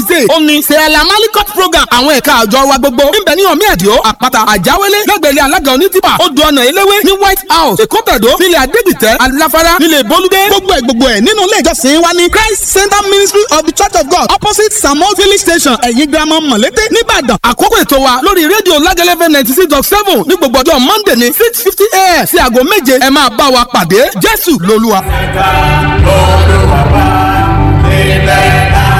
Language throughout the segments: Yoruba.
thursday ó ní sẹ́ẹ̀lá malikot program àwọn ẹ̀ka àjọ wa gbogbo níbẹ̀ ní ọ̀mí ẹ̀díọ́ àpáta àjáwélé lẹ́gbẹ̀lẹ́ alága onítìpà odò ọ̀nà eléwé ní white house èkó tẹ̀dó nílẹ̀ adégbìtẹ́ aláfárá nílẹ̀ bolúdé gbogbo ẹ̀ gbogbo ẹ̀ nínú ilé ìjọsìn wa ní christ center ministry of the church of god opposite samuel village station ẹ̀yìn girama mọ̀lété nìbàdàn àkókò ètò wa lórí rédíò lágẹ́lẹ́fẹ́ ninety six dot seven ní gbogbo ọjọ́ monday ní six fifty a.m. sí aago méje ẹ máa bá wa pàdé jésù lolúwa. ẹ̀ka olùwàbà ilẹ̀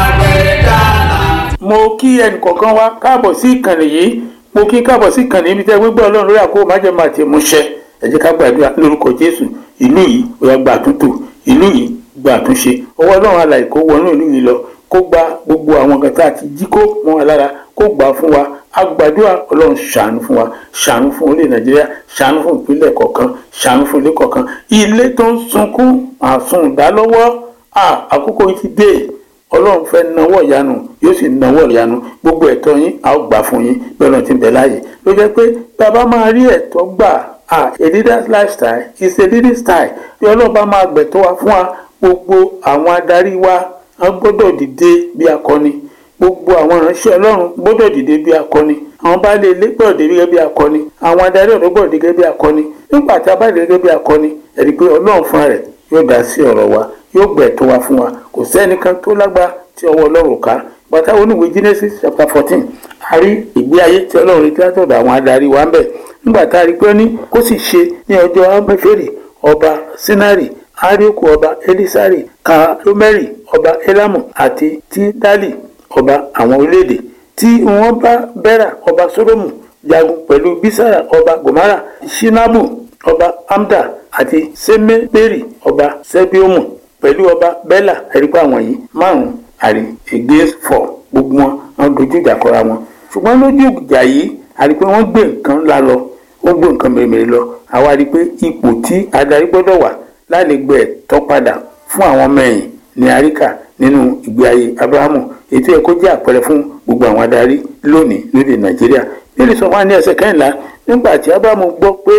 àgbẹ̀dàlà. mo kí ẹnìkọ̀ọ̀kan wa káàbọ̀ sí ìkànnì yìí mo kí káàbọ̀ sí ìkànnì ibi tẹ́ gbégbé ọlọ́run lórí àkókò májèmá àti ìmúṣẹ ẹ jẹ́ ká gbàdúrà lórúkọ jésù ìlú yìí ó yá gba àtúntò ìlú yìí gba àtúnṣe ọwọ́ ọlọ́run alàyè kó wọnú ìlú yìí lọ kó gba gbogbo àwọn nǹkan tá a ti jí kó mọ́ wa lára kó gbà á fún wa a gbàdúrà ọlọ́run ṣàánú fún wa ṣàánú fún orílẹ̀ nàìjíríà ṣàánú fún ìpínlẹ̀ kọ̀ọ̀kan ṣàánú fún ilé kọ̀ọ̀kan ilé tó ń sunkún àsun ìdálọ́wọ́ àkókò yìí ti dé ọlọ́run fẹ́ nawọ́ ìyanu yóò sì nawọ́ ìyanu gbogbo ẹ̀tọ́ yín a ó gbà fún yín bẹ́ẹ̀ náà ti ń bẹ láàyè ló jẹ́ pé bàbá máa rí ẹ̀tọ́ gbà ah a leader's lifestyle is a leading style bí ọlọ́run bá máa gbẹ̀tọ́ wa fún wa gbogbo àwọn adarí wa a gbọ́dọ̀ dìde bí akọni gbogbo àwọn ìránṣẹ́ ọlọ́run gbọ́dọ̀ dìde bí akọni àwọn baálé ilé gbọ́dọ̀ dìde gẹ́gẹ́ bí akọni àwọn adarí ọ̀dọ́ gbọ́dọ̀ dìde gẹ́gẹ́ bí akọni nígbà tí a bá dìde gẹ́gẹ́ bí akọni ẹ̀rí pé ọlọ́run fúnra rẹ̀ yóò dá sí ọ̀rọ̀ wa yóò gbẹ̀tọ́ wa fún wa kò sẹ́nìkan tó lágbá tí ọwọ́ ọlọ́run ká bàtà oníwèé Genesis chapter fourteen a rí ìgbé ayé tí ọlọ́run rí látọ̀dọ̀ àwọn adarí wa ń bẹ̀ nígbà tá a rí pé ó ní kó sì ṣe ní ọjọ́ amẹ́fẹ́rì ọba sinari arioku ọba elisari kalomeri ọba elamu àti tidali ọba àwọn orílẹ̀-èdè tí wọ́n bá bẹ́rà ọba sódómù jagun pẹ̀lú bísàrà ọba gomara shinabu ọba amda àti semeberi ọba sebiomu pẹ̀lú ọba bẹ́là ẹ̀rípa àwọn yìí márùn-ún àrí against four gbogbo wọn wọn dojú ìjà kọra wọn ṣùgbọ́n lójú ìjà yìí àrí pé wọ́n gbé nǹkan ńlá lọ wọ́n gbé nǹkan mèremère lọ àwa rí i pé ipò tí adarí gbọ́dọ̀ wà lálẹ́gbẹ́ ẹ̀tọ́ padà fún àwọn ọmọ ẹ̀yìn ní àríkà nínú ìgbé ayé abrahamu ètò ẹ̀kọ́ jẹ́ àpẹẹrẹ fún gbogbo àwọn adarí lónìí lóde nàìjíríà nílùú sọ fún wa ní ẹsẹ̀ kẹ́hìnlá nígbà tí abrahamu gbọ́ pé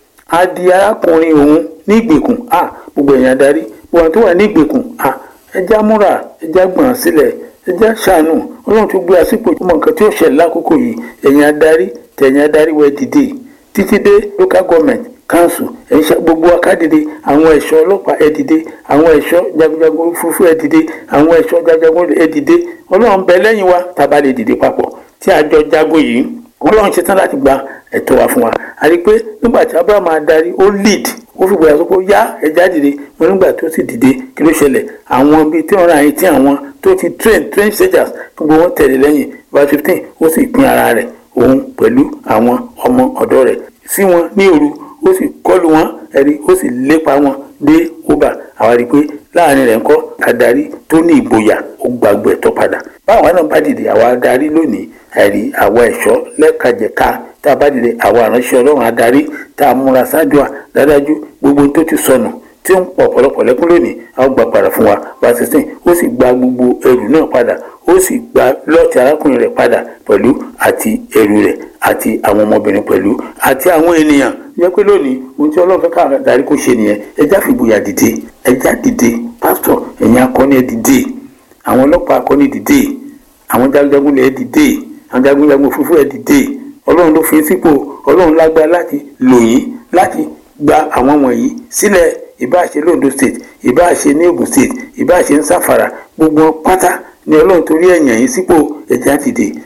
a di arákùnrin òun ní ìgbèkùn a gbogbo ẹ̀yìn adarí gbogbo àwọn tó wà ní ìgbèkùn a ẹja múra ẹja gbọ̀n sílẹ̀ ẹja ṣàánú ọlọ́run tó gbé àsìkò tó mọ nǹkan tí ó ṣẹlẹ̀ lákòókò yìí ẹ̀yìn adarí tẹ̀yìn adarí wẹ̀ dìde títí dé local government council ẹ̀ṣẹ̀ gbogbo akádìde àwọn ẹ̀ṣọ́ ọlọ́pàá ẹ̀ dìde àwọn ẹ̀ṣọ́ jagunjagun òfurufú ẹ̀ dìde àwọn ẹ̀ṣọ́ jagunjagun ẹ̀ dìde ọlọ́run bẹ lẹ́yìn wa tàbá lè dìde papọ̀ tí àjọ jagun yìí ọlọ́run ṣetán láti gba ẹ̀tọ́ wa fún wa a rí i pé nígbà tí abraham adarí ó lead ó fi gbọ́dọ̀ sọ pé yá ẹja dìde mo nígbà tó sì dìde kí ló ṣẹlẹ̀ àwọn bíi tí wọ́n ra ẹyin tí àwọn tó ti train train soldiers gbogbo wọn tẹ̀lé lẹ́yìn verse fifteen ó sì pín ara rẹ̀ òun pẹ̀lú àwọn ọmọ ọ̀dọ́ rẹ̀ sí wọn ní òru ó sì kọlù wọn ẹ̀rí ó sì lépa wọn dé ọba àwa rí i pé láàrin rẹ̀ ń kọ́ adarí tó ní ìgboyà ó gbàgbọ́ ẹ̀tọ́ padà báwa náà bá dìde àwa adarí lónìí ẹ̀rí àwa ẹ̀ṣọ́ lẹ́kajẹ̀ka tá a bá dìde àwa àránṣẹ́ ọlọ́run adarí tá a múra ṣáájú à dájú gbogbo tó ti sọnù tí ó ń pọ̀ ọ̀pọ̀lọpọ̀ lẹ́kún lónìí a ó gbà padà fún wa bá sixteen ó sì gba gbogbo ẹrù náà padà ó sì gba lọ́ọ̀tì arákùnrin rẹ̀ padà pẹ̀lú àti ẹrù rẹ̀ àti àwọn ọmọbìnrin pẹ̀lú àti àwọn ènìyàn jẹ́ pé lónìí ohun tí ọlọ́run fẹ́ káwọn adarí kó ṣe nìyẹn ẹjá fìgboyà dìde ẹjá dìde pásítọ̀ ẹ̀yin akọni ẹ̀ dìde àwọn ọlọ́pàá akọni dìde àwọn jagunjagun ẹ̀ dìde àwọn jagunjagun òfurufú ẹ̀ dìde ọlọ́run ló fi sípò ọlọ́run lágbára láti lò yín láti gba àwọn wọ̀nyí sílẹ̀ ìbáṣe londo state ìbáṣe ní ogun state ìbáṣe ń sáfara gbogbo pátá ni ọlọ́run torí ẹ̀yàn yín sípò ẹ̀já dìde